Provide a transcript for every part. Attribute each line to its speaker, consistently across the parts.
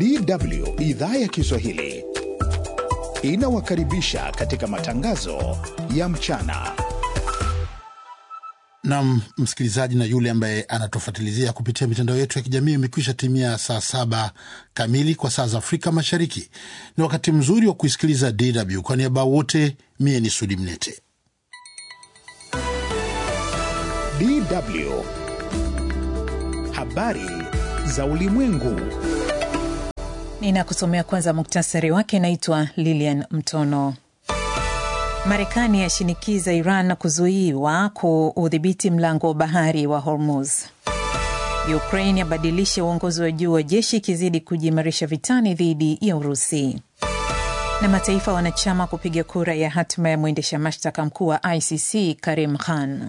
Speaker 1: DW idhaa ya Kiswahili inawakaribisha katika matangazo ya mchana.
Speaker 2: Nam msikilizaji na yule ambaye anatufuatilizia kupitia mitandao yetu ya kijamii, imekwisha timia saa saba kamili kwa saa za Afrika Mashariki. Ni wakati mzuri wa kuisikiliza DW. Kwa niaba wote, mie ni Sudi Mnete.
Speaker 1: DW habari za ulimwengu.
Speaker 3: Ninakusomea kwanza muktasari wake. Naitwa Lilian Mtono. Marekani yashinikiza Iran kuzuiwa kuudhibiti mlango wa bahari wa Hormuz. Ukraine yabadilisha uongozi wa juu wa jeshi ikizidi kujiimarisha vitani dhidi ya Urusi. Na mataifa wanachama kupiga kura ya hatima ya mwendesha mashtaka mkuu wa ICC Karim Khan.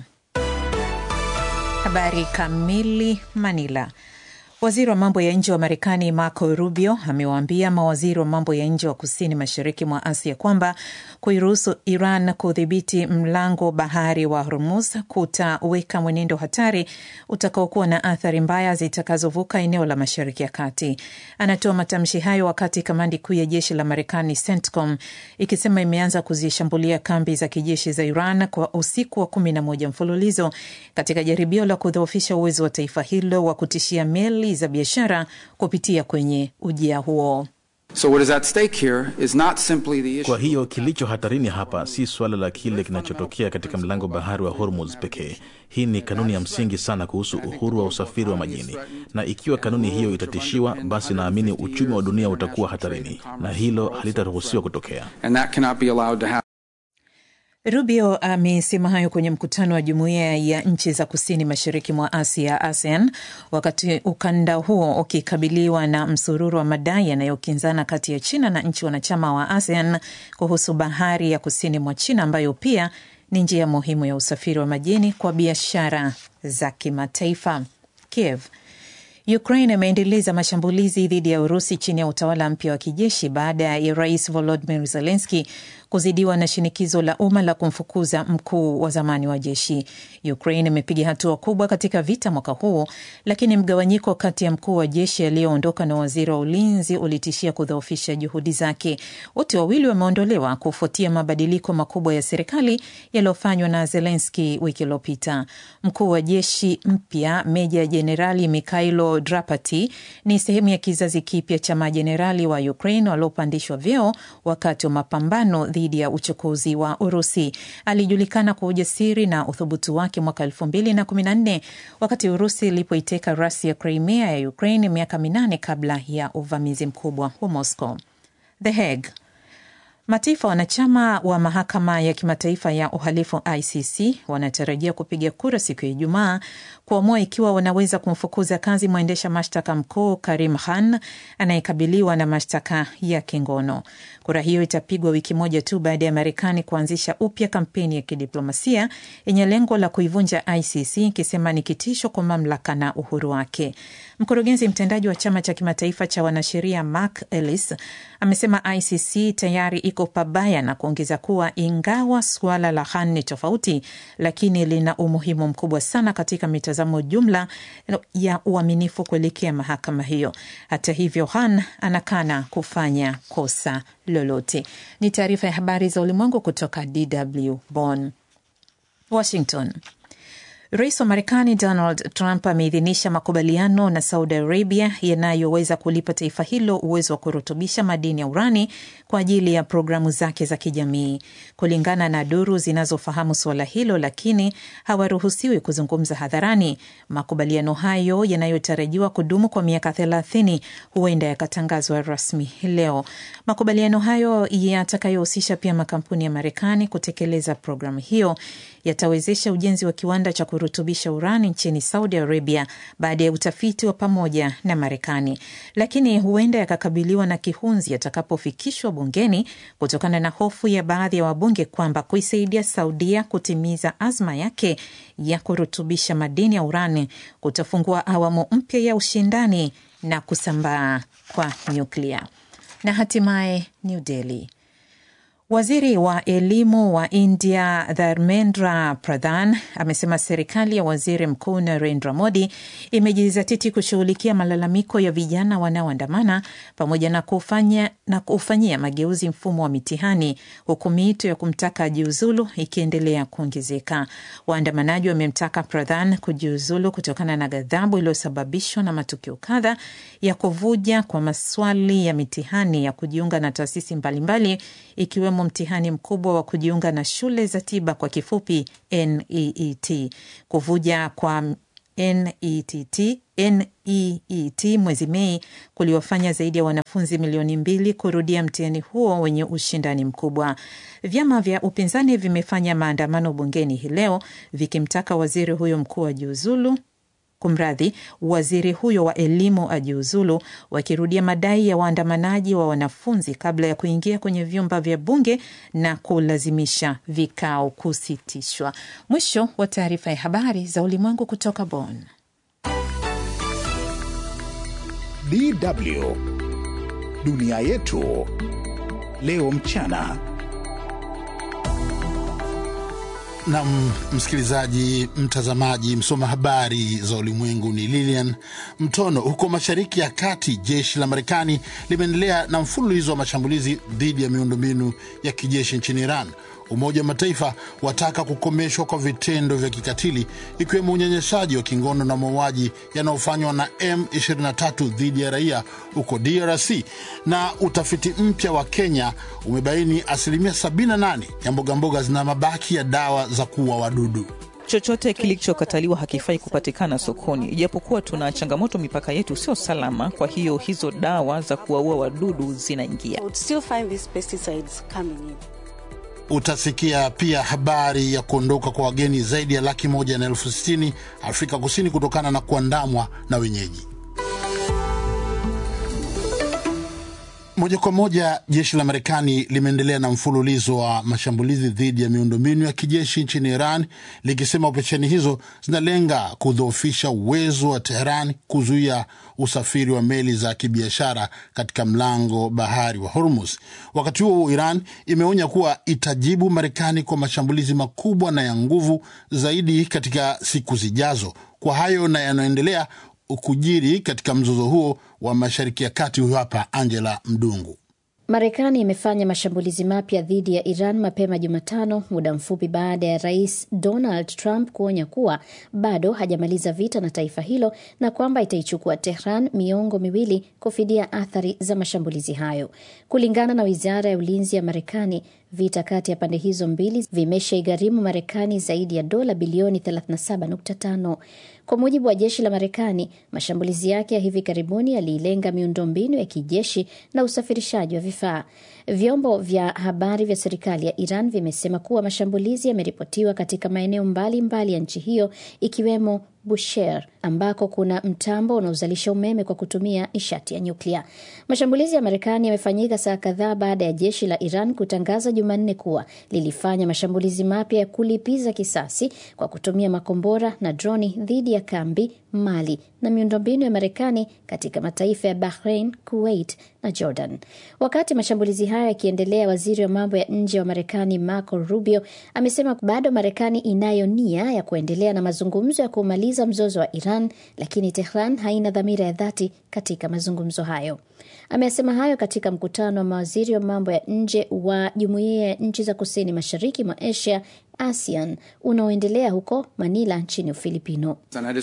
Speaker 3: Habari kamili. Manila. Waziri wa mambo ya nje wa Marekani Marco Rubio amewaambia mawaziri wa mambo ya nje wa kusini mashariki mwa Asia kwamba kuiruhusu Iran kudhibiti mlango bahari wa Hormuz kutaweka mwenendo hatari utakaokuwa na athari mbaya zitakazovuka eneo la Mashariki ya Kati. Anatoa matamshi hayo wakati kamandi kuu ya jeshi la Marekani CENTCOM ikisema imeanza kuzishambulia kambi za kijeshi za Iran kwa usiku wa kumi na moja mfululizo katika jaribio la kudhoofisha uwezo wa taifa hilo wa kutishia meli za biashara kupitia kwenye ujia huo.
Speaker 4: So what is at stake here is not simply the issue.
Speaker 5: Kwa hiyo kilicho hatarini hapa si suala la kile kinachotokea katika mlango bahari wa Hormuz pekee. Hii ni kanuni ya msingi sana kuhusu uhuru wa usafiri wa majini, na ikiwa kanuni hiyo itatishiwa, basi naamini uchumi wa dunia utakuwa hatarini, na hilo halitaruhusiwa kutokea.
Speaker 4: And that cannot be allowed to happen.
Speaker 3: Rubio amesema hayo kwenye mkutano wa jumuiya ya nchi za kusini mashariki mwa Asia, ASEAN, wakati ukanda huo ukikabiliwa na msururu wa madai yanayokinzana kati ya China na nchi wanachama wa ASEAN kuhusu bahari ya kusini mwa China ambayo pia ni njia muhimu ya usafiri wa majini kwa biashara za kimataifa. Kiev Ukraine imeendeleza mashambulizi dhidi ya Urusi chini ya utawala mpya wa kijeshi baada ya rais Volodymyr Zelensky kuzidiwa na shinikizo la umma la kumfukuza mkuu wa zamani wa jeshi. Ukraine imepiga hatua kubwa katika vita mwaka huu, lakini mgawanyiko kati ya mkuu wa jeshi aliyoondoka na waziri wa ulinzi ulitishia kudhoofisha juhudi zake. Wote wawili wameondolewa kufuatia mabadiliko makubwa ya serikali yaliyofanywa na Zelensky wiki iliyopita. Mkuu wa jeshi mpya Meja Jenerali Mikhailo Drapati ni sehemu ya kizazi kipya cha majenerali wa Ukraine waliopandishwa vyeo wakati wa mapambano dhidi ya uchokozi wa Urusi. Alijulikana kwa ujasiri na uthubutu wake mwaka elfu mbili na kumi na nne wakati Urusi ilipoiteka rasi ya Crimea ya Ukraine miaka minane kabla ya uvamizi mkubwa wa Moscow. The Hague. Mataifa wanachama wa mahakama ya kimataifa ya uhalifu ICC wanatarajia kupiga kura siku ya Ijumaa kuamua ikiwa wanaweza kumfukuza kazi mwendesha mashtaka mkuu Karim Khan anayekabiliwa na mashtaka ya kingono. Kura hiyo itapigwa wiki moja tu baada ya Marekani kuanzisha upya kampeni ya kidiplomasia yenye lengo la kuivunja ICC ikisema ni kitisho kwa mamlaka na uhuru wake. Mkurugenzi mtendaji wa chama cha kimataifa cha wanasheria Mark Ellis amesema ICC tayari iko pabaya na kuongeza kuwa ingawa suala la Khan ni tofauti, lakini lina umuhimu mkubwa sana katika mitazamo jumla ya uaminifu kuelekea mahakama hiyo. Hata hivyo, Khan anakana kufanya kosa lolote. Ni taarifa ya habari za ulimwengu kutoka DW Bonn. Washington. Rais wa Marekani Donald Trump ameidhinisha makubaliano na Saudi Arabia yanayoweza kulipa taifa hilo uwezo wa kurutubisha madini ya urani kwa ajili ya programu zake za kijamii. Kulingana na duru zinazofahamu suala hilo, lakini hawaruhusiwi kuzungumza hadharani. Makubaliano hayo yanayotarajiwa kudumu kwa miaka thelathini huenda yakatangazwa rasmi leo. Makubaliano hayo yatakayohusisha pia makampuni ya Marekani kutekeleza programu hiyo yatawezesha ujenzi wa kiwanda cha kurutubisha urani nchini Saudi Arabia baada ya utafiti wa pamoja na Marekani, lakini huenda yakakabiliwa na kihunzi yatakapofikishwa bungeni kutokana na hofu ya baadhi ya wabunge kwamba kuisaidia Saudia kutimiza azma yake ya kurutubisha madini ya urani kutafungua awamu mpya ya ushindani na kusambaa kwa nyuklia. Na hatimaye New Delhi Waziri wa elimu wa India Dharmendra Pradhan amesema serikali ya waziri mkuu Narendra Modi imejizatiti kushughulikia malalamiko ya vijana wanaoandamana pamoja na kufanya na kufanyia mageuzi mfumo wa mitihani, huku miito ya kumtaka ajiuzulu ikiendelea kuongezeka. Waandamanaji wamemtaka Pradhan kujiuzulu kutokana na ghadhabu iliyosababishwa na matukio kadha ya kuvuja kwa maswali ya mitihani ya kujiunga na taasisi mbalimbali ikiwemo mtihani mkubwa wa kujiunga na shule za tiba kwa kifupi NEET. Kuvuja kwa NETT, NEET mwezi Mei kuliwafanya zaidi ya wanafunzi milioni mbili kurudia mtihani huo wenye ushindani mkubwa. Vyama vya upinzani vimefanya maandamano bungeni hii leo vikimtaka waziri huyo mkuu ajiuzulu Kumradhi, waziri huyo wa elimu ajiuzulu, wakirudia madai ya waandamanaji wa wanafunzi kabla ya kuingia kwenye vyumba vya bunge na kulazimisha vikao kusitishwa. Mwisho wa taarifa ya habari za ulimwengu kutoka Bonn.
Speaker 1: DW dunia yetu leo mchana.
Speaker 2: Na msikilizaji, mtazamaji, msoma habari za ulimwengu ni Lilian Mtono. Huko Mashariki ya Kati, jeshi la Marekani limeendelea na mfululizo wa mashambulizi dhidi ya miundombinu ya kijeshi nchini Iran. Umoja wa Mataifa wataka kukomeshwa kwa vitendo vya kikatili ikiwemo unyanyasaji wa kingono na mauaji yanayofanywa na M23 dhidi ya raia huko DRC. Na utafiti mpya wa Kenya umebaini asilimia 78 ya mbogamboga zina mabaki ya dawa za kuua wadudu.
Speaker 6: Chochote kilichokataliwa hakifai kupatikana sokoni, ijapokuwa tuna changamoto, mipaka yetu sio salama. Kwa hiyo hizo dawa za kuwaua wadudu zinaingia.
Speaker 2: Utasikia pia habari ya kuondoka kwa wageni zaidi ya laki moja na elfu sitini Afrika Kusini kutokana na kuandamwa na wenyeji. Moja kwa moja, jeshi la Marekani limeendelea na mfululizo wa mashambulizi dhidi ya miundombinu ya kijeshi nchini Iran, likisema operesheni hizo zinalenga kudhoofisha uwezo wa Teheran kuzuia usafiri wa meli za kibiashara katika mlango bahari wa Hormuz. Wakati huo huo, Iran imeonya kuwa itajibu Marekani kwa mashambulizi makubwa na ya nguvu zaidi katika siku zijazo. Kwa hayo na yanayoendelea kujiri katika mzozo huo wa Mashariki ya Kati, huyo hapa Angela Mdungu.
Speaker 7: Marekani imefanya mashambulizi mapya dhidi ya Iran mapema Jumatano, muda mfupi baada ya rais Donald Trump kuonya kuwa bado hajamaliza vita na taifa hilo na kwamba itaichukua Tehran miongo miwili kufidia athari za mashambulizi hayo. Kulingana na wizara ya ulinzi ya Marekani, vita kati ya pande hizo mbili vimeshaigharimu Marekani zaidi ya dola bilioni 37.5. Kwa mujibu wa jeshi la Marekani, mashambulizi yake ya hivi karibuni yaliilenga miundombinu ya kijeshi na usafirishaji wa vifaa. Vyombo vya habari vya serikali ya Iran vimesema kuwa mashambulizi yameripotiwa katika maeneo mbalimbali ya nchi hiyo ikiwemo Bushehr ambako kuna mtambo unaozalisha umeme kwa kutumia nishati ya nyuklia. Mashambulizi ya Marekani yamefanyika saa kadhaa baada ya jeshi la Iran kutangaza Jumanne kuwa lilifanya mashambulizi mapya ya kulipiza kisasi kwa kutumia makombora na droni dhidi ya kambi, mali na miundombinu ya Marekani katika mataifa ya Bahrain, Kuwait na Jordan. Wakati mashambulizi hayo yakiendelea, waziri wa mambo ya nje wa Marekani Marco Rubio amesema bado Marekani inayo nia ya kuendelea na mazungumzo ya kumaliza mzozo wa Iran, lakini Tehran haina dhamira ya dhati katika mazungumzo hayo. Amesema hayo katika mkutano wa mawaziri wa mambo ya nje wa Jumuiya ya Nchi za Kusini Mashariki mwa Asia ASEAN unaoendelea huko Manila nchini Ufilipino.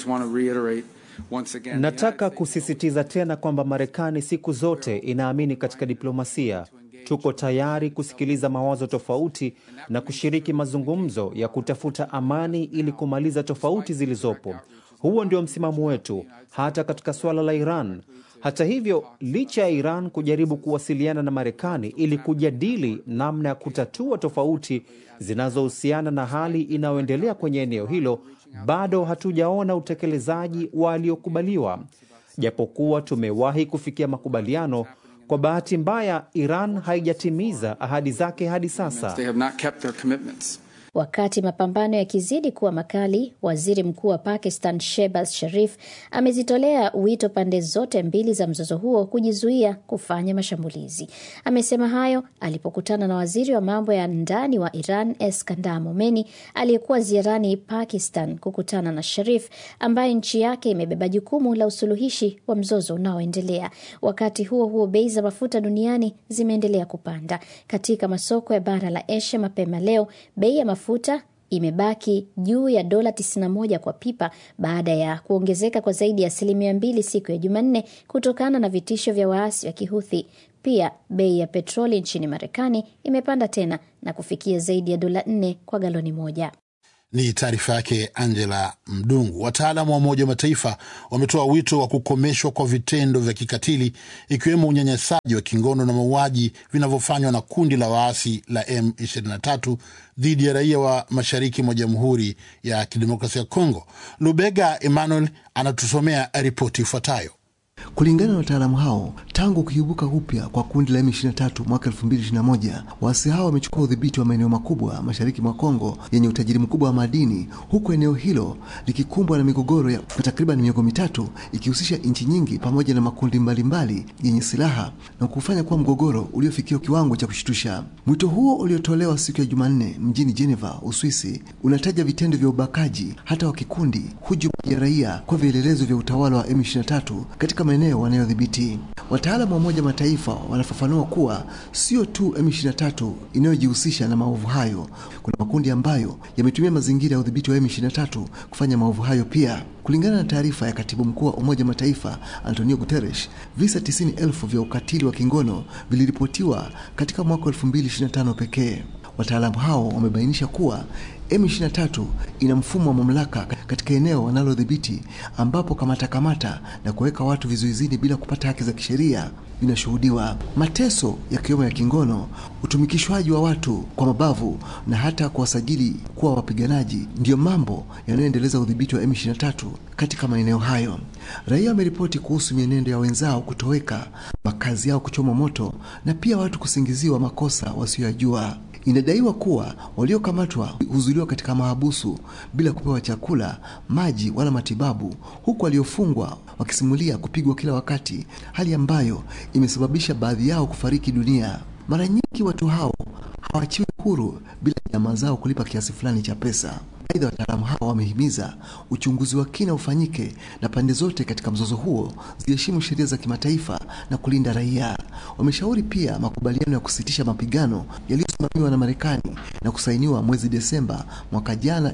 Speaker 8: Nataka kusisitiza tena kwamba Marekani siku zote inaamini katika diplomasia. Tuko tayari kusikiliza mawazo tofauti na kushiriki mazungumzo ya kutafuta amani ili kumaliza tofauti zilizopo. Huo ndio msimamo wetu hata katika suala la Iran. Hata hivyo, licha ya Iran kujaribu kuwasiliana na Marekani ili kujadili namna ya kutatua tofauti zinazohusiana na hali inayoendelea kwenye eneo hilo, bado hatujaona utekelezaji wa aliyokubaliwa. Japokuwa tumewahi kufikia makubaliano, kwa bahati mbaya Iran haijatimiza ahadi zake hadi sasa.
Speaker 7: Wakati mapambano yakizidi kuwa makali, waziri mkuu wa Pakistan Shehbaz Sharif amezitolea wito pande zote mbili za mzozo huo kujizuia kufanya mashambulizi. Amesema hayo alipokutana na waziri wa mambo ya ndani wa Iran Eskandar Momeni aliyekuwa ziarani Pakistan kukutana na Sharif ambaye nchi yake imebeba jukumu la usuluhishi wa mzozo unaoendelea. Wakati huo huo, bei za mafuta duniani zimeendelea kupanda. Katika masoko ya bara la Asia mapema leo, bei ya mafuta imebaki juu ya dola 91 kwa pipa baada ya kuongezeka kwa zaidi ya asilimia mbili siku ya Jumanne kutokana na vitisho vya waasi wa Kihuthi. Pia bei ya petroli nchini Marekani imepanda tena na kufikia zaidi ya dola 4 kwa galoni moja.
Speaker 2: Ni taarifa yake Angela Mdungu. Wataalamu wa Umoja wa Mataifa wametoa wito wa kukomeshwa kwa vitendo vya kikatili ikiwemo unyanyasaji wa kingono na mauaji vinavyofanywa na kundi la waasi la M23 dhidi ya raia wa mashariki mwa Jamhuri ya Kidemokrasia ya Kongo. Lubega Emmanuel anatusomea ripoti ifuatayo.
Speaker 9: Kulingana na wataalamu hao, tangu kuibuka upya kwa kundi la M23 mwaka 2021, waasi hao wamechukua udhibiti wa maeneo makubwa mashariki mwa Kongo yenye utajiri mkubwa wa madini, huku eneo hilo likikumbwa na migogoro ya takriban miongo mitatu ikihusisha nchi nyingi pamoja na makundi mbalimbali mbali yenye silaha na kufanya kuwa mgogoro uliofikia kiwango cha kushtusha. Mwito huo uliotolewa siku ya Jumanne mjini Geneva, Uswisi, unataja vitendo vya ubakaji hata wa kikundi, hujuma ya raia kwa vielelezo vya utawala wa M23 katika maeneo wanayodhibiti. Wataalamu wa Umoja Mataifa wanafafanua kuwa sio tu M23 inayojihusisha na maovu hayo, kuna makundi ambayo yametumia mazingira ya udhibiti wa M23 kufanya maovu hayo pia. Kulingana na taarifa ya katibu mkuu wa Umoja Mataifa Antonio Guterres, visa tisini elfu vya ukatili wa kingono viliripotiwa katika mwaka 2025 pekee. Wataalamu hao wamebainisha kuwa M23 ina mfumo wa mamlaka katika eneo wanalodhibiti ambapo kamata kamata na kuweka watu vizuizini bila kupata haki za kisheria vinashuhudiwa. Mateso yakiwemo ya kingono, utumikishwaji wa watu kwa mabavu na hata kuwasajili kuwa wapiganaji ndiyo mambo yanayoendeleza udhibiti wa M23 katika maeneo hayo. Raia wameripoti kuhusu mienendo ya wenzao kutoweka, makazi yao kuchomwa moto na pia watu kusingiziwa makosa wasiyoyajua. Inadaiwa kuwa waliokamatwa huzuiliwa katika mahabusu bila kupewa chakula, maji wala matibabu, huku waliofungwa wakisimulia kupigwa kila wakati, hali ambayo imesababisha baadhi yao kufariki dunia. Mara nyingi watu hao hawachiwi huru bila jamaa zao kulipa kiasi fulani cha pesa. Aidha, wataalamu hao wamehimiza uchunguzi wa kina ufanyike na pande zote katika mzozo huo ziheshimu sheria za kimataifa na kulinda raia. Wameshauri pia makubaliano ya kusitisha mapigano yaliyosimamiwa na Marekani na kusainiwa mwezi Desemba mwaka jana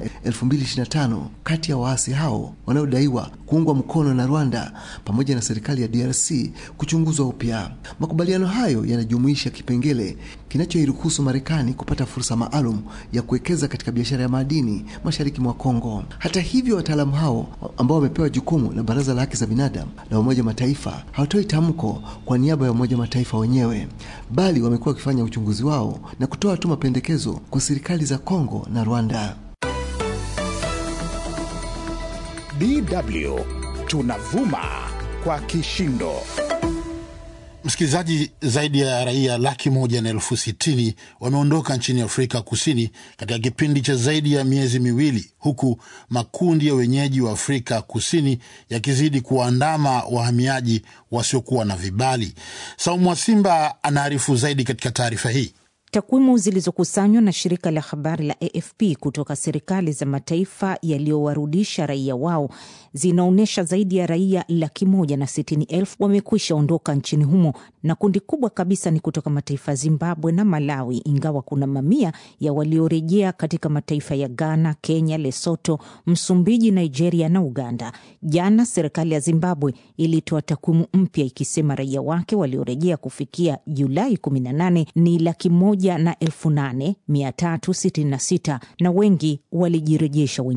Speaker 9: 2025 kati ya waasi hao wanaodaiwa kuungwa mkono na Rwanda pamoja na serikali ya DRC kuchunguzwa upya. Makubaliano hayo yanajumuisha kipengele kinachoiruhusu Marekani kupata fursa maalum ya kuwekeza katika biashara ya madini mashariki mwa Kongo. Hata hivyo, wataalamu hao ambao wamepewa jukumu na Baraza la Haki za Binadamu la Umoja Mataifa hawatoi tamko kwa niaba ya Umoja Mataifa wenyewe, bali wamekuwa wakifanya uchunguzi wao na kutoa tu mapendekezo kwa serikali za Kongo na Rwanda.
Speaker 1: DW tunavuma kwa kishindo.
Speaker 2: Msikilizaji, zaidi ya raia laki moja na elfu sitini wameondoka nchini Afrika Kusini katika kipindi cha zaidi ya miezi miwili, huku makundi ya wenyeji wa Afrika Kusini yakizidi kuwaandama wahamiaji wasiokuwa na vibali. Saumu Mwasimba anaarifu zaidi katika taarifa hii.
Speaker 10: Takwimu zilizokusanywa na shirika la habari la AFP kutoka serikali za mataifa yaliyowarudisha raia wao zinaonyesha zaidi ya raia laki moja na sitini elfu wamekwisha ondoka nchini humo, na kundi kubwa kabisa ni kutoka mataifa ya Zimbabwe na Malawi, ingawa kuna mamia ya waliorejea katika mataifa ya Ghana, Kenya, Lesoto, Msumbiji, Nigeria na Uganda. Jana serikali ya Zimbabwe ilitoa takwimu mpya ikisema raia wake waliorejea kufikia Julai 18 ni laki moja na elfu nane mia tatu sitini na sita na wengi walijirejesha wenyewe.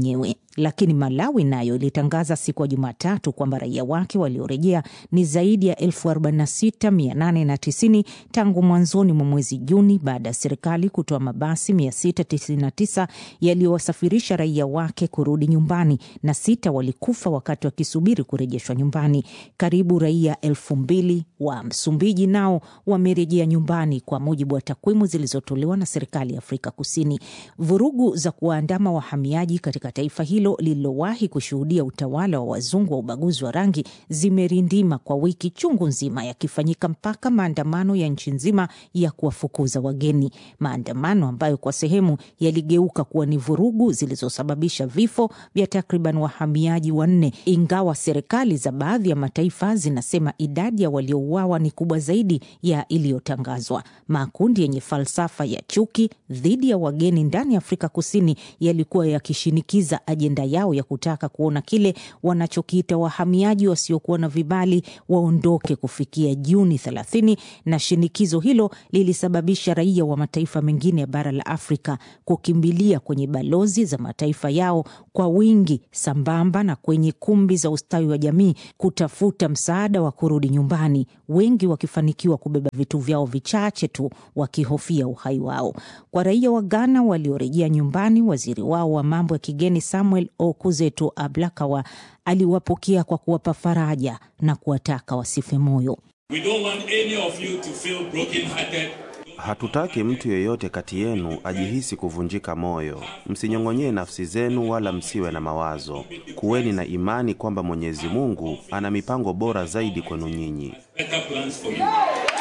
Speaker 10: Lakini Malawi nayo ilitangaza siku ya Jumatatu kwamba raia wake waliorejea ni zaidi ya 46890 tangu mwanzoni mwa mwezi Juni baada ya serikali kutoa mabasi 699 yaliyowasafirisha raia wake kurudi nyumbani na sita walikufa wakati wakisubiri kurejeshwa nyumbani. Karibu raia elfu mbili wa Msumbiji nao wamerejea nyumbani kwa mujibu wa takwimu zilizotolewa na serikali ya Afrika Kusini. Vurugu za kuwaandama wahamiaji katika taifa hilo lililowahi kushuhudia utawala wa wazungu wa ubaguzi wa rangi zimerindima kwa wiki chungu nzima, yakifanyika mpaka maandamano ya nchi nzima ya kuwafukuza wageni, maandamano ambayo kwa sehemu yaligeuka kuwa ni vurugu zilizosababisha vifo vya takriban wahamiaji wanne, ingawa serikali za baadhi ya mataifa zinasema idadi ya waliouawa ni kubwa zaidi ya iliyotangazwa. Makundi yenye falsafa ya chuki dhidi ya wageni ndani ya Afrika Kusini yalikuwa yakishinikiza ajenda yao ya kutaka kuona kile wanachokiita wahamiaji wasiokuwa na vibali waondoke kufikia Juni 30, na shinikizo hilo lilisababisha raia wa mataifa mengine ya bara la Afrika kukimbilia kwenye balozi za mataifa yao kwa wingi, sambamba na kwenye kumbi za ustawi wa jamii kutafuta msaada wa kurudi nyumbani, wengi wakifanikiwa kubeba vitu vyao vichache tu wakihofia uhai wao. Kwa raia wa Ghana waliorejea nyumbani, waziri wao wa mambo ya kigeni Samuel Okuzeto Ablakawa aliwapokea kwa kuwapa faraja na kuwataka wasife moyo.
Speaker 11: We don't want any of you to feel broken-hearted.
Speaker 12: Hatutaki mtu yeyote kati yenu ajihisi kuvunjika moyo. Msinyong'onyee nafsi zenu, wala msiwe na mawazo. Kuweni na imani kwamba Mwenyezi Mungu ana mipango bora zaidi kwenu nyinyi.
Speaker 11: Better plans for you.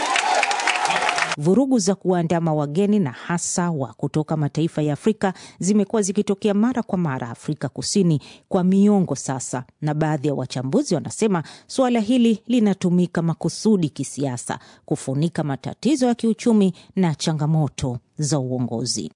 Speaker 10: Vurugu za kuwaandama wageni na hasa wa kutoka mataifa ya Afrika zimekuwa zikitokea mara kwa mara Afrika Kusini kwa miongo sasa, na baadhi ya wachambuzi wanasema suala hili linatumika makusudi kisiasa kufunika matatizo ya kiuchumi na changamoto za uongozi.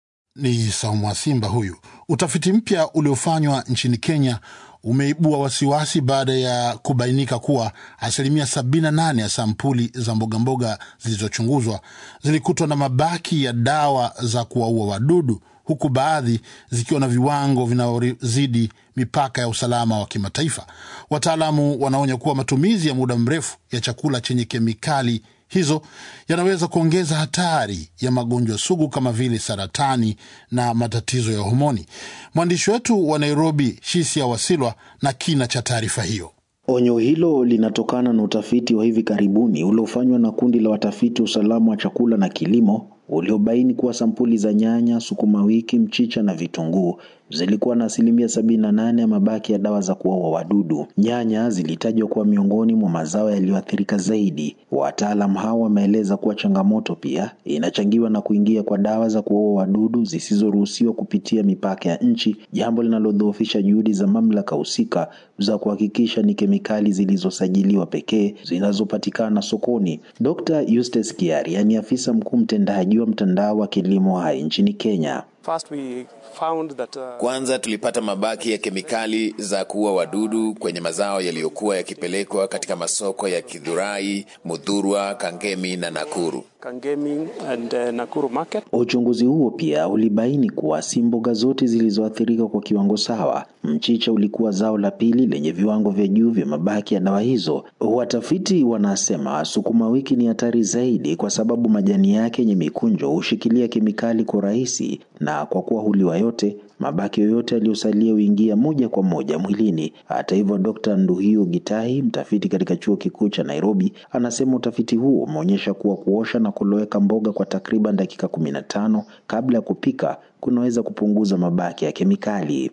Speaker 2: Ni Saumu Simba huyu. Utafiti mpya uliofanywa nchini Kenya umeibua wasiwasi baada ya kubainika kuwa asilimia 78 ya sampuli za mbogamboga zilizochunguzwa zilikutwa na mabaki ya dawa za kuwaua wadudu, huku baadhi zikiwa na viwango vinavyozidi mipaka ya usalama wa kimataifa. Wataalamu wanaonya kuwa matumizi ya muda mrefu ya chakula chenye kemikali hizo yanaweza kuongeza hatari ya magonjwa sugu kama vile saratani na matatizo ya homoni. Mwandishi wetu wa Nairobi, Shisia Wasilwa, na kina cha taarifa hiyo.
Speaker 13: Onyo hilo linatokana na utafiti wa hivi karibuni uliofanywa na kundi la watafiti wa usalama wa chakula na kilimo uliobaini kuwa sampuli za nyanya, sukuma wiki, mchicha na vitunguu zilikuwa na asilimia sabini na nane ya mabaki ya dawa za kuua wadudu. Nyanya zilitajwa kuwa miongoni mwa mazao yaliyoathirika zaidi. Wataalam hao wameeleza kuwa changamoto pia inachangiwa na kuingia kwa dawa za kuua wadudu zisizoruhusiwa kupitia mipaka ya nchi, jambo linalodhoofisha juhudi za mamlaka husika za kuhakikisha ni kemikali zilizosajiliwa pekee zinazopatikana sokoni. Dr. Eustace Kiari ni afisa mkuu mtendaji wa mtandao wa kilimo hai nchini Kenya.
Speaker 14: First we found that, uh...
Speaker 15: Kwanza tulipata mabaki ya kemikali za kuua wadudu kwenye mazao yaliyokuwa yakipelekwa katika masoko ya Kidhurai, Mudhurwa, Kangemi na Nakuru.
Speaker 14: Kangemi and, uh, Nakuru market.
Speaker 13: Uchunguzi huo pia ulibaini kuwa si mboga zote zilizoathirika kwa kiwango sawa. Mchicha ulikuwa zao la pili lenye viwango vya juu vya mabaki ya dawa hizo. Watafiti wanasema sukuma wiki ni hatari zaidi kwa sababu majani yake yenye mikunjo hushikilia kemikali kwa rahisi na kwa kuwa huliwa yote, mabaki yoyote yaliyosalia huingia moja kwa moja mwilini. Hata hivyo, Dr. Nduhio Gitahi, mtafiti katika chuo kikuu cha Nairobi, anasema utafiti huo umeonyesha kuwa kuosha na kuloweka mboga kwa takriban dakika kumi na tano kabla ya kupika kunaweza kupunguza mabaki ya kemikali.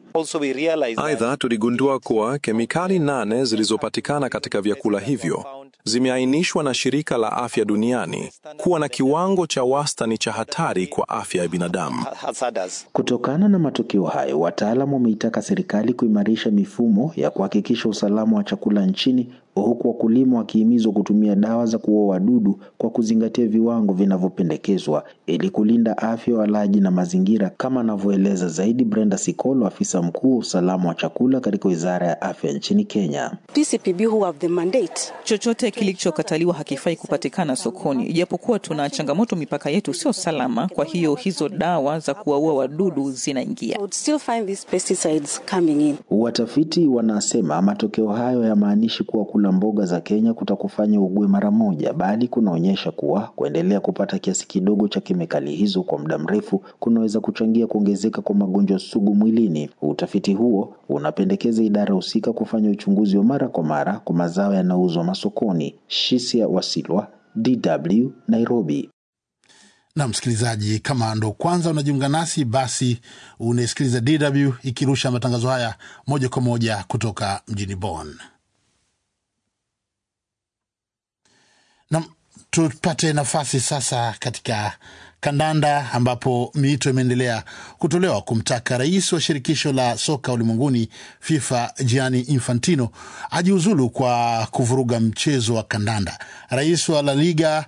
Speaker 16: Aidha, tuligundua kuwa kemikali nane zilizopatikana katika vyakula hivyo zimeainishwa na Shirika la Afya Duniani kuwa na kiwango cha wastani cha hatari kwa afya ya binadamu.
Speaker 13: Kutokana na matokeo hayo, wataalamu wameitaka serikali kuimarisha mifumo ya kuhakikisha usalama wa chakula nchini huku wakulima wakihimizwa kutumia dawa za kuua wadudu kwa kuzingatia viwango vinavyopendekezwa ili kulinda afya ya walaji na mazingira, kama anavyoeleza zaidi Brenda Sikolo, afisa mkuu wa usalama wa chakula katika wizara ya afya nchini Kenya.
Speaker 17: PCPB who have the mandate.
Speaker 6: Chochote kilichokataliwa hakifai kupatikana sokoni, ijapokuwa tuna changamoto, mipaka yetu sio salama. Kwa hiyo hizo dawa za kuwaua wadudu zinaingia.
Speaker 17: I would still find these pesticides coming in.
Speaker 13: Watafiti wanasema matokeo hayo yamaanishi kuwa kula mboga za Kenya kutakufanya ugue mara moja, bali kunaonyesha kuwa kuendelea kupata kiasi kidogo cha kemikali hizo kwa muda mrefu kunaweza kuchangia kuongezeka kwa magonjwa sugu mwilini. Utafiti huo unapendekeza idara husika kufanya uchunguzi wa mara kwa mara kwa mazao yanayouzwa masokoni. Shisia Wasilwa, DW, Nairobi.
Speaker 2: Na msikilizaji, kama ndo kwanza unajiunga nasi, basi unasikiliza DW ikirusha matangazo haya moja kwa moja kutoka mjini Bonn. Na tupate nafasi sasa katika kandanda ambapo miito imeendelea kutolewa kumtaka rais wa shirikisho la soka ulimwenguni FIFA Gianni Infantino ajiuzulu kwa kuvuruga mchezo wa kandanda. Rais wa La Liga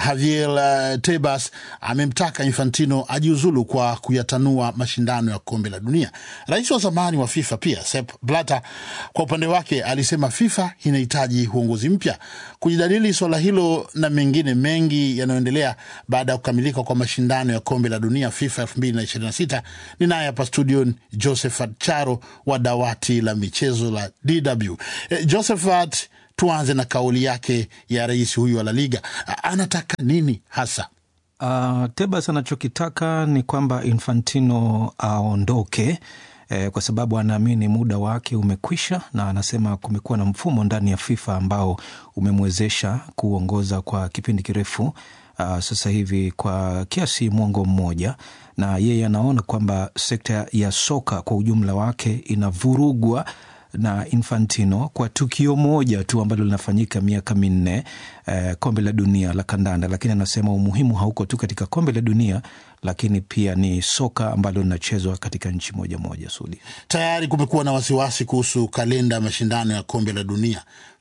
Speaker 2: Javier Tebas amemtaka Infantino ajiuzulu kwa kuyatanua mashindano ya kombe la dunia. Rais wa zamani wa FIFA pia Sepp Blatter kwa upande wake alisema FIFA inahitaji uongozi mpya. Kujadili suala hilo na mengine mengi yanayoendelea baada ya kukamilika kwa mashindano ya kombe la dunia FIFA 2026 ni naye hapa studio Josephat Charo wa dawati la michezo la DW. E, Josephat, tuanze na kauli yake ya rais huyu wa La Liga. Anataka nini hasa?
Speaker 18: Uh, Tebas anachokitaka ni kwamba Infantino aondoke eh, kwa sababu anaamini muda wake umekwisha, na anasema kumekuwa na mfumo ndani ya FIFA ambao umemwezesha kuongoza kwa kipindi kirefu uh, sasa hivi kwa kiasi mwongo mmoja, na yeye anaona kwamba sekta ya soka kwa ujumla wake inavurugwa na Infantino kwa tukio moja tu ambalo linafanyika miaka minne eh, kombe la dunia la kandanda. Lakini anasema umuhimu hauko tu katika kombe la dunia, lakini pia ni soka ambalo linachezwa katika nchi moja moja. Sudi,
Speaker 2: tayari kumekuwa na wasiwasi kuhusu kalenda ya mashindano ya kombe la dunia.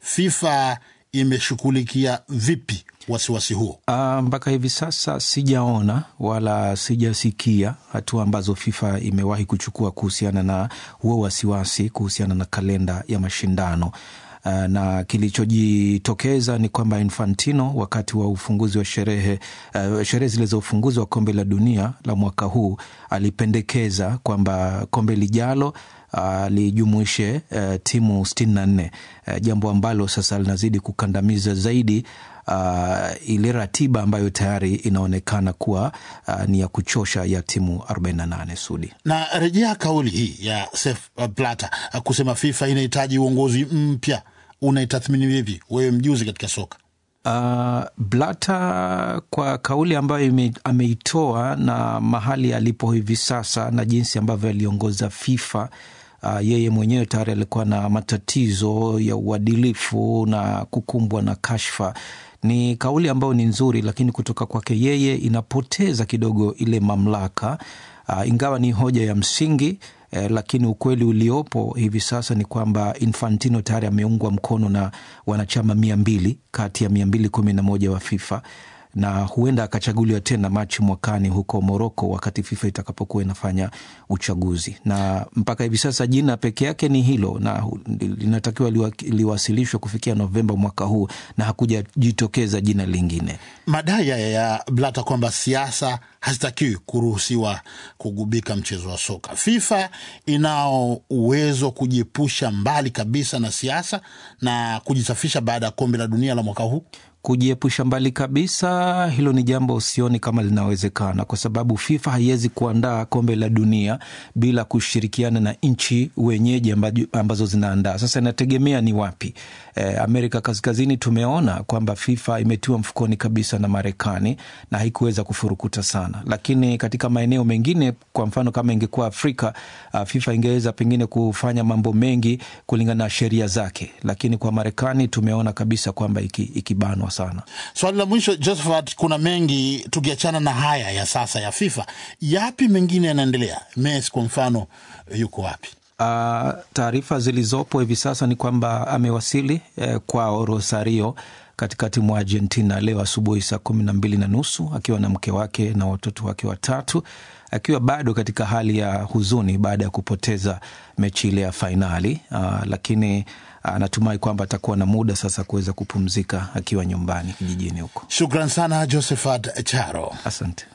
Speaker 2: FIFA imeshughulikia vipi wasiwasi huo?
Speaker 18: Uh, mpaka hivi sasa sijaona wala sijasikia hatua ambazo FIFA imewahi kuchukua kuhusiana na huo wasiwasi kuhusiana na kalenda ya mashindano. Uh, na kilichojitokeza ni kwamba Infantino wakati wa ufunguzi wa sherehe uh, sherehe zile za ufunguzi wa kombe la dunia la mwaka huu alipendekeza kwamba kombe lijalo alijumuishe uh, uh, timu sitini na nne uh, jambo ambalo sasa linazidi kukandamiza zaidi uh, ile ratiba ambayo tayari inaonekana kuwa uh, ni ya kuchosha ya timu 48 Sudi.
Speaker 2: Na rejea kauli hii ya Sepp Blatter uh, kusema FIFA inahitaji uongozi mpya, unaitathmini vipi wewe, mjuzi katika soka?
Speaker 18: Uh, Blata kwa kauli ambayo ime, ameitoa na mahali alipo hivi sasa na jinsi ambavyo aliongoza FIFA uh, yeye mwenyewe tayari alikuwa na matatizo ya uadilifu na kukumbwa na kashfa. Ni kauli ambayo ni nzuri, lakini kutoka kwake yeye inapoteza kidogo ile mamlaka uh, ingawa ni hoja ya msingi eh, lakini ukweli uliopo hivi sasa ni kwamba Infantino tayari ameungwa mkono na wanachama mia mbili kati ya mia mbili kumi na moja wa FIFA na huenda akachaguliwa tena Machi mwakani huko Moroko, wakati FIFA itakapokuwa inafanya uchaguzi. Na mpaka hivi sasa jina peke yake ni hilo, na linatakiwa liwa, liwasilishwe kufikia Novemba mwaka huu, na hakujajitokeza jina lingine.
Speaker 2: Madai haya ya Blata kwamba siasa hazitakiwi kuruhusiwa kugubika mchezo wa soka. FIFA inao uwezo wa kujiepusha mbali kabisa na siasa na kujisafisha baada ya kombe la dunia la mwaka huu
Speaker 18: kujiepusha mbali kabisa, hilo ni jambo sioni kama linawezekana, kwa sababu FIFA haiwezi kuandaa kombe la dunia bila kushirikiana na nchi wenyeji ambazo zinaandaa. Sasa inategemea ni wapi. E, Amerika Kaskazini tumeona kwamba FIFA imetiwa mfukoni kabisa na Marekani na haikuweza kufurukuta sana, lakini katika maeneo mengine, kwa mfano kama ingekuwa Afrika, FIFA ingeweza pengine kufanya mambo mengi kulingana na sheria zake, lakini kwa Marekani tumeona kabisa kwamba ikibanwa iki sana.
Speaker 2: Swali la mwisho Josephat, kuna mengi tukiachana na haya ya sasa ya FIFA, yapi mengine yanaendelea? Messi kwa mfano yuko wapi?
Speaker 18: Uh, taarifa zilizopo hivi sasa ni kwamba amewasili eh, kwao Rosario katikati mwa Argentina leo asubuhi saa kumi na mbili na nusu akiwa na mke wake na watoto wake watatu, akiwa bado katika hali ya huzuni baada ya kupoteza mechi ile ya fainali uh, lakini anatumai uh, kwamba atakuwa na muda sasa kuweza kupumzika akiwa nyumbani kijijini huko.
Speaker 2: Shukran sana Josephat Charo,
Speaker 18: asante.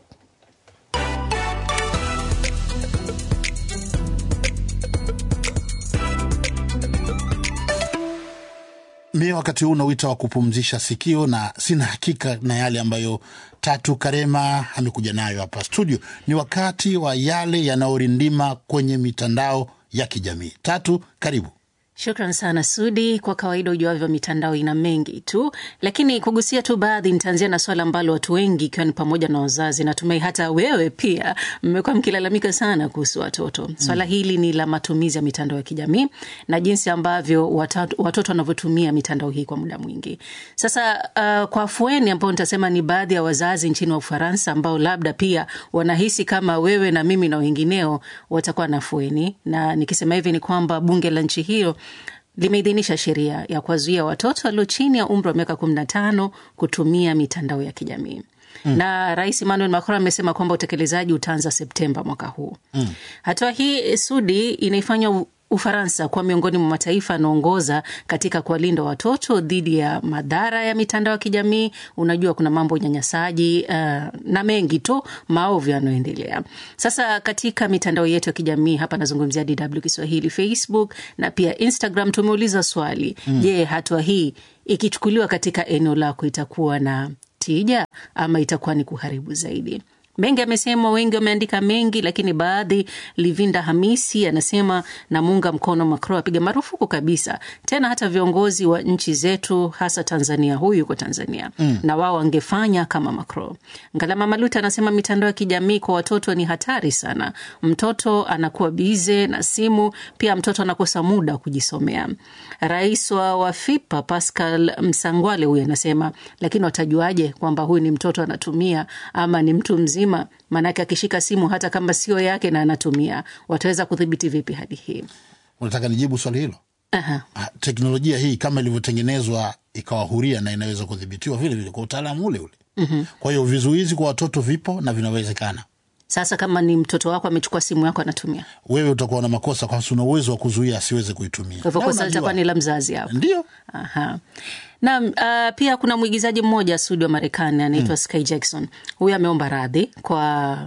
Speaker 2: Mie wakati huu nawita wa kupumzisha sikio, na sina hakika na yale ambayo Tatu Karema amekuja nayo hapa studio. Ni wakati wa yale yanayorindima kwenye mitandao ya kijamii. Tatu, karibu.
Speaker 19: Shukran sana Sudi. Kwa kawaida ujuavyo, mitandao ina mengi tu, lakini kugusia tu baadhi. Nitaanzia na swala ambalo watu wengi, ikiwa ni pamoja na wazazi, natumai hata wewe pia mmekuwa mkilalamika sana kuhusu watoto. Swala mm. hili ni la matumizi ya mitandao ya kijamii na jinsi ambavyo watoto, watoto wanavyotumia mitandao hii kwa muda mwingi. Sasa uh, kwa afueni ambao nitasema ni baadhi ya wazazi nchini wa Ufaransa ambao labda pia wanahisi kama wewe na mimi na wengineo watakuwa na afueni, na nikisema hivi ni kwamba bunge la nchi hiyo limeidhinisha sheria ya kuwazuia watoto walio chini ya umri wa miaka kumi na tano kutumia mitandao ya kijamii mm. na Rais Emmanuel Macron amesema kwamba utekelezaji utaanza Septemba mwaka huu mm. hatua hii Sudi inaifanya Ufaransa kuwa miongoni mwa mataifa yanaongoza katika kuwalinda watoto dhidi ya madhara ya mitandao ya kijamii. Unajua, kuna mambo unyanyasaji uh, na mengi tu maovu yanayoendelea sasa katika mitandao yetu ya kijamii. Hapa nazungumzia DW Kiswahili, Facebook na pia Instagram. Tumeuliza swali mm. Je, hatua hii ikichukuliwa katika eneo lako itakuwa na tija ama itakuwa ni kuharibu zaidi? Mengi amesemwa, wengi wameandika mengi, lakini baadhi. Livinda Hamisi anasema namuunga mkono Macron, apiga marufuku kabisa tena hata viongozi wa nchi zetu, hasa Tanzania. Huyu yuko Tanzania mm. na wao wangefanya kama Macron. Ngalama Maluta anasema mitandao ya kijamii kwa watoto ni hatari sana. Mtoto anakuwa bize na simu, pia mtoto anakosa muda wa kujisomea. Rais wa Wafipa Pascal Msangwale huyu anasema, lakini watajuaje kwamba huyu ni mtoto anatumia ama ni mtu mzima? Maanake akishika simu hata kama sio yake na anatumia, wataweza kudhibiti vipi hadi hii?
Speaker 2: Unataka nijibu swali hilo?
Speaker 19: Aha.
Speaker 2: Teknolojia hii kama ilivyotengenezwa ikawa huria na inaweza kudhibitiwa vile vile kwa utaalamu ule ule.
Speaker 19: mm-hmm.
Speaker 2: Kwa hiyo vizuizi kwa watoto vipo na vinawezekana.
Speaker 19: Sasa kama ni mtoto wako amechukua simu yako anatumia,
Speaker 2: wewe utakuwa na makosa kwa sababu una uwezo wa kuzuia asiweze kuitumia.
Speaker 19: Kwa hivyo kosa litakuwa ni la mzazi hapo.
Speaker 2: Ndio.
Speaker 19: Aha. Na uh, pia kuna mwigizaji mmoja Sudi wa Marekani anaitwa mm. Sky Jackson. Huyu ameomba radhi kwa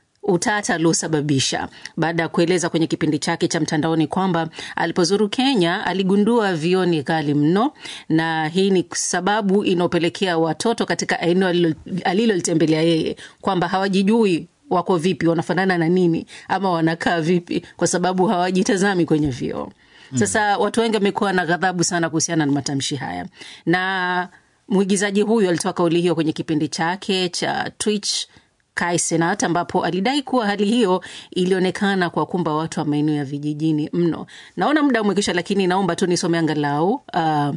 Speaker 19: utata aliosababisha baada ya kueleza kwenye kipindi chake cha mtandaoni kwamba alipozuru Kenya aligundua vioo ni ghali mno, na hii ni sababu inaopelekea watoto katika eneo alilolitembelea yeye kwamba hawajijui wako vipi, wanafanana na nini, ama wanakaa vipi, kwa sababu hawajitazami kwenye vioo. Sasa watu wengi wamekuwa na ghadhabu sana kuhusiana na matamshi haya, na mwigizaji huyu alitoa kauli hiyo kwenye kipindi chake cha Twitch Kai Senat, ambapo alidai kuwa hali hiyo ilionekana kwa kumba watu wa maeneo ya vijijini mno. Naona muda umekisha, lakini naomba tu nisome angalau uh,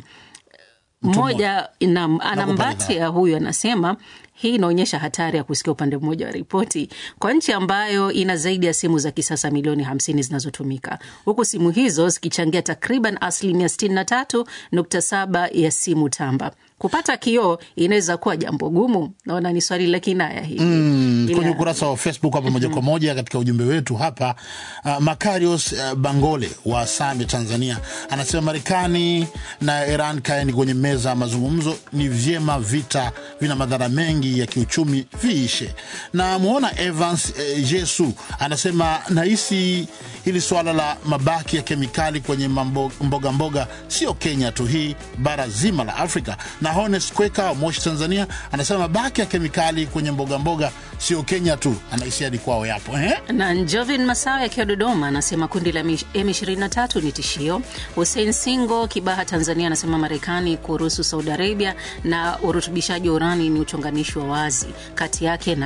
Speaker 19: mmoja anambatia huyu anasema hii inaonyesha hatari ya kusikia upande mmoja wa ripoti kwa nchi ambayo ina zaidi ya simu za kisasa milioni hamsini zinazotumika huku simu hizo zikichangia takriban asilimia sitini na tatu nukta saba ya simu tamba. Kupata kioo inaweza kuwa jambo gumu. Naona ni swali la kinaya hivi
Speaker 2: mm, kwenye ukurasa wa Facebook hapa moja kwa moja katika ujumbe wetu hapa uh, Makarios uh, Bangole wa Same, Tanzania anasema Marekani na Iran kaeni kwenye meza ya mazungumzo, ni vyema, vita vina madhara mengi ya kiuchumi viishe. Na mwona Evans eh, Jesu anasema nahisi hili swala la mabaki ya kemikali kwenye mboga mboga sio Kenya tu, hii bara zima la Afrika. Na Hones Kweka wa Moshi, Tanzania anasema mabaki ya kemikali kwenye mboga mboga sio Kenya tu, anahisi hadi kwao yapo eh?
Speaker 19: Na Jovin Masawe akiwa Dodoma anasema kundi la M23 ni tishio. Hussein Singo Kibaha, Tanzania anasema Marekani kuruhusu Saudi Arabia na urutubishaji wa urani ni uchonganishi wa wazi kati yake na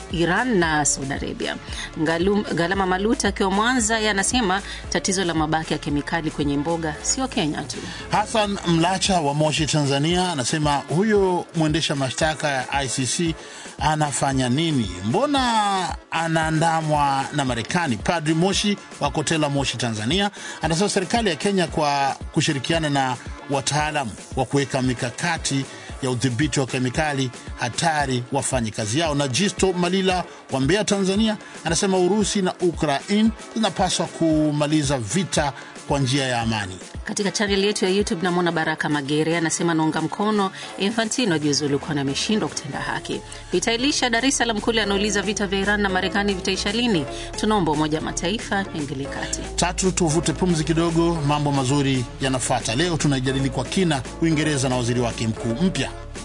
Speaker 19: Iran na Saudi Arabia. Ngalum, Galama Maluta akiwa Mwanza yanasema tatizo la mabaki ya kemikali kwenye mboga sio Kenya tu.
Speaker 2: Hassan Mlacha wa Moshi, Tanzania, anasema huyo mwendesha mashtaka ya ICC anafanya nini? Mbona anaandamwa na Marekani? Padri Moshi wa Kotela, Moshi, Tanzania, anasema serikali ya Kenya kwa kushirikiana na wataalam wa kuweka mikakati ya udhibiti wa kemikali hatari wafanye kazi yao. Na Jisto Malila wa Mbeya, Tanzania, anasema Urusi na Ukraine zinapaswa kumaliza vita kwa njia ya amani.
Speaker 19: Katika chaneli yetu ya YouTube namwona Baraka Magere anasema naunga mkono Infantino ajiuzulu kwani ameshindwa kutenda haki. Vita Elisha Dar es Salaam kule anauliza vita vya Iran na Marekani vitaisha lini? Tunaomba Umoja wa Mataifa ingilie kati.
Speaker 2: Tatu, tuvute pumzi kidogo, mambo mazuri yanafata. Leo tunajadili kwa kina Uingereza na waziri wake mkuu mpya.